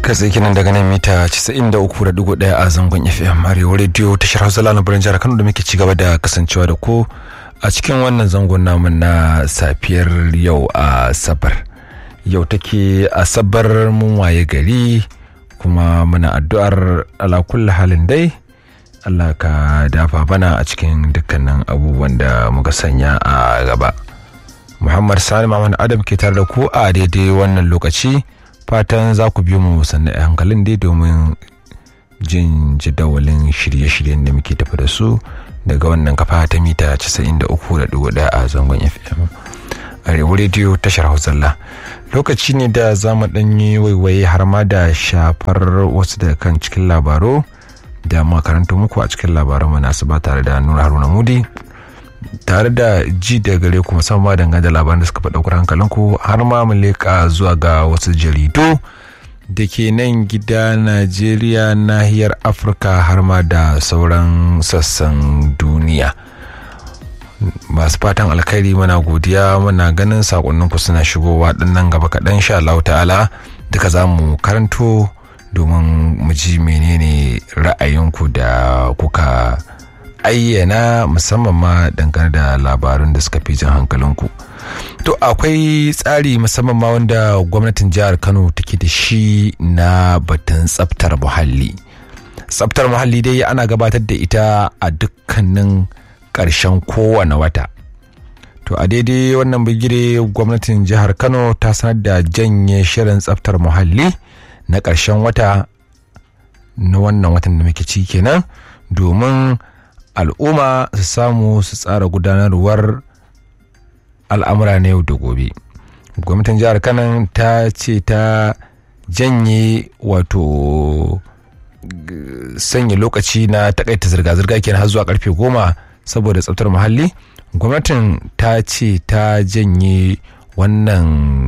kai kinan daga nan mita 93.1 a zangon fm arewa radio tashar hausa lana birnin jihar kano da muke ci gaba da kasancewa da ku a cikin wannan zangon namu na safiyar yau a sabar yau take asabar mun waye gari kuma muna addu'ar ala kulli halin dai Allah ka dafa bana a cikin dukkanin abubuwan da muka sanya a gaba. Muhammad Sani Muhammad Adam ke tare da ku a daidai wannan lokaci fatan za ku biyo mu sannan hankalin dai domin jin jadawalin shirye-shiryen da muke tafi da su daga wannan kafa ta mita 93.1 a zangon FM. Arewa rediyo tashar Hausalla. Lokaci ne da za mu ɗanyi waiwaye har ma da shafar wasu da kan cikin labaru. da makarantu muku a cikin labaran manasu ba tare da nuna haruna mudi tare da ji da gare ku musamman dangane da labaran da suka fi ɗaukar hankalinku har ma mu leƙa zuwa ga wasu jaridu da ke nan gida najeriya nahiyar afirka har ma da sauran sassan duniya masu fatan alkhairi muna godiya muna ganin sakonninku suna shigowa ɗannan gaba kaɗan sha Allah ta'ala duka za mu karanto domin mu ji menene ra'ayinku da kuka ayyana musamman ma dangane da labarun da suka fi jan hankalinku to akwai tsari musamman ma wanda gwamnatin jihar kano take da shi na batun tsaftar muhalli tsaftar muhalli dai ana gabatar da ita a dukkanin ƙarshen kowane wata to a daidai wannan bigire gwamnatin jihar kano ta sanar da janye shirin tsaftar muhalli na ƙarshen wata na wannan watan da muke ci kenan domin al'umma su samu su tsara gudanarwar al'amura na yau da gobe gwamnatin jihar kanan ta ce ta janye wato sanya lokaci na takaita zirga-zirga kenan har zuwa karfe goma saboda tsaftar muhalli gwamnatin ta ce ta janye wannan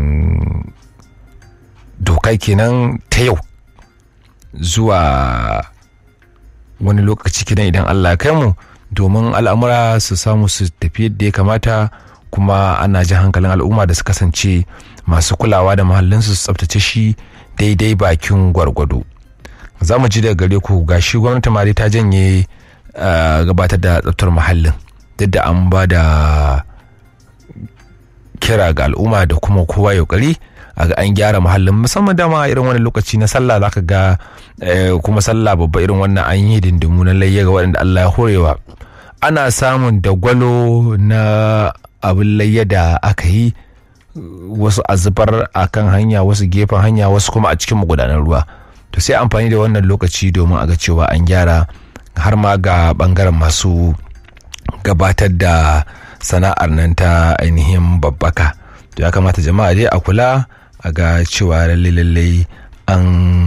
doka kenan ta yau zuwa wani lokaci kenan idan Allah ya kai mu domin al'amura su samu su tafi yadda ya kamata kuma ana jin hankalin al'umma da su kasance masu kulawa da mahallinsu su tsabtace shi daidai bakin gwargwado za mu ji daga gare ku gashi gwamnati ma dai ta janye gabatar da tsabtar muhallin duk da an ba da kira ga al'umma da kuma kowa yaukari a ga an gyara muhallin musamman dama irin wani lokaci na sallah zaka ga kuma sallah babba irin wannan an yi dindimu na layya ga waɗanda Allah ya horewa ana samun dagwalo na abin layya da aka yi wasu a zubar a kan hanya wasu gefen hanya wasu kuma a cikin magudanar ruwa to sai amfani da wannan lokaci domin a ga cewa an gyara har ma ga bangaren masu gabatar da sana'ar nan ta ainihin babbaka to ya kamata jama'a dai a kula a ga cewa lalle lalle an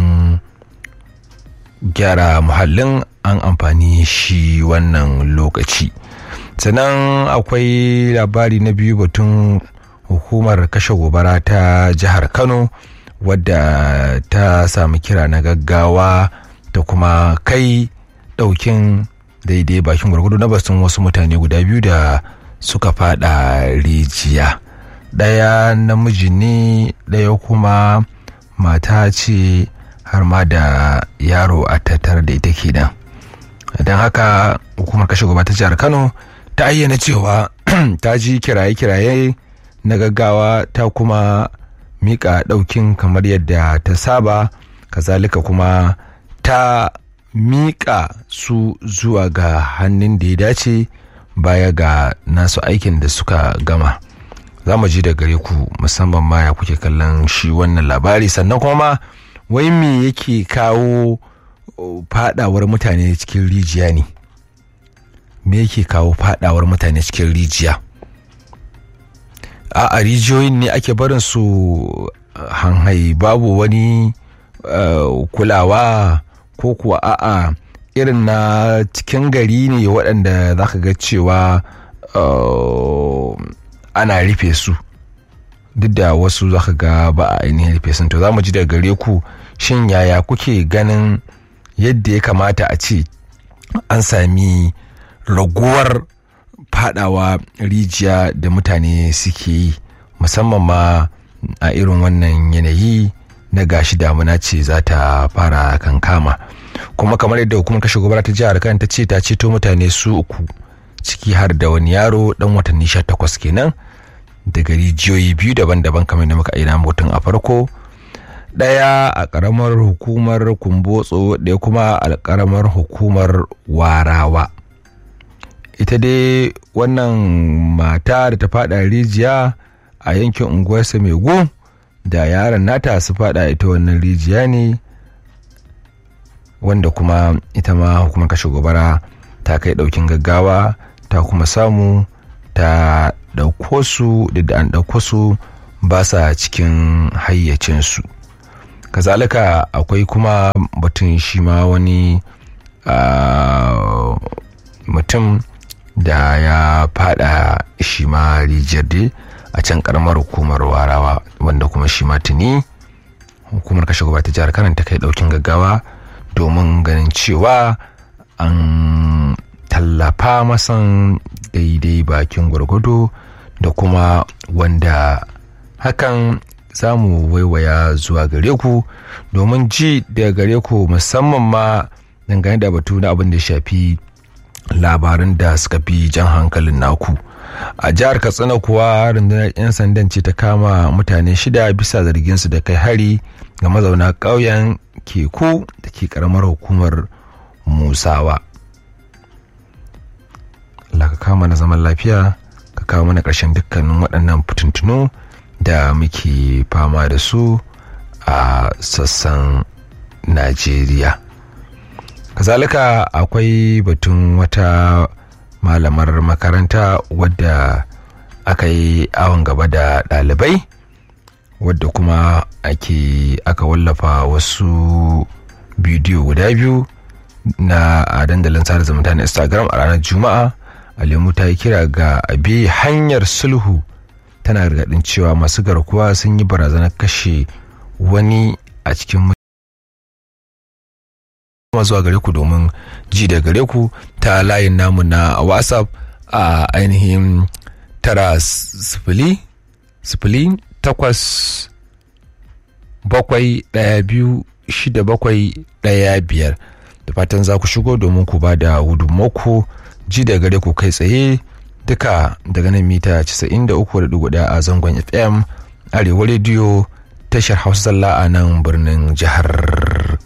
gyara muhallin an amfani shi wannan lokaci sannan akwai labari na biyu batun hukumar kashe gobara ta jihar kano wadda ta sami kira na gaggawa da kuma kai daukin daidai bakin gwargwado na basun wasu mutane guda biyu da suka fada rijiya ɗaya namiji ne ɗaya kuma mata ce har ma da yaro a tattare da ita kenan don haka hukumar kashe gaba ta jihar kano ta ayyana cewa ta ji kiraye-kiraye na gaggawa ta kuma mika ɗaukin kamar yadda ta saba kazalika kuma ta mika su zuwa ga hannun da ya dace baya ga nasu aikin da suka gama za mu ji da gare ku musamman ma ya kuke kallon shi wannan labari sannan kuma wai me yake kawo fadawar mutane cikin rijiya ne me yake kawo fadawar mutane cikin rijiya a rijiyoyin ne ake barin su hanhai babu wani kulawa ko kuwa a'a irin na cikin gari ne waɗanda za ka ga cewa ana rufe su duk da wasu za ka ga ba a ainihin rufe sun to za mu ji daga gare ku shin yaya kuke ganin yadda ya kamata a ce an sami raguwar fadawa rijiya da mutane suke yi musamman ma a irin wannan yanayi na gashi damuna ce za ta fara kankama kuma kamar yadda hukumar kashe gobara ta jihar kan ta ce ta ceto mutane su uku ciki har da wani yaro dan watanni 18 kenan daga rijiyoyi biyu daban-daban kamar da muka aina mutum a farko ɗaya a ƙaramar hukumar kumbotso ɗaya kuma a ƙaramar hukumar warawa ita dai wannan mata da ta fada rijiya a yankin unguwar samegu da yaron nata su fada ita wannan rijiya ne wanda kuma ita ma hukumar kashe gobara ta kai ɗaukin gaggawa ta kuma samu ta ɗauko su da an ɗauko su ba sa cikin hayyacinsu kazalika akwai kuma batun shi ma wani mutum da ya fada shi ma rijiyar dai a can karamar hukumar warawa wanda kuma shi ma tuni hukumar kashe gaba ta jihar kanan ta kai daukin gaggawa domin ganin cewa an tallafa masan daidai bakin gwargwado da kuma wanda hakan za mu waiwaya zuwa gare ku domin ji daga gare ku musamman ma dangane da batu na abin da shafi labaran da suka fi jan hankalin naku a jihar katsina kuwa rundunar 'yan sandan ce ta kama mutane shida bisa zarginsu da kai hari ga mazauna ƙauyen keku da ke karamar hukumar musawa Allah ka kama na zaman lafiya ka kawo mana ƙarshen dukkanin waɗannan fitintunu da muke fama da su a sassan najeriya kazalika akwai batun wata malamar makaranta wadda aka yi awon gaba da ɗalibai wadda kuma ake aka wallafa wasu bidiyo guda biyu na a dandalin sada zumunta na instagram a ranar juma'a alemu ta yi kira ga abi hanyar sulhu tana gargaɗin cewa masu garkuwa sun yi barazanar kashe wani a cikin kuma zuwa gare ku domin ji da gare ku ta layin namu na whatsapp a ainihin tara sifili sifili takwas bakwai ɗaya biyu shida bakwai ɗaya biyar da fatan za ku shigo domin ku ba da gudunmaku ji da gare ku kai tsaye duka daga nan mita 93.1 a zangon fm arewa rediyo tashar hausa zalla a nan birnin jihar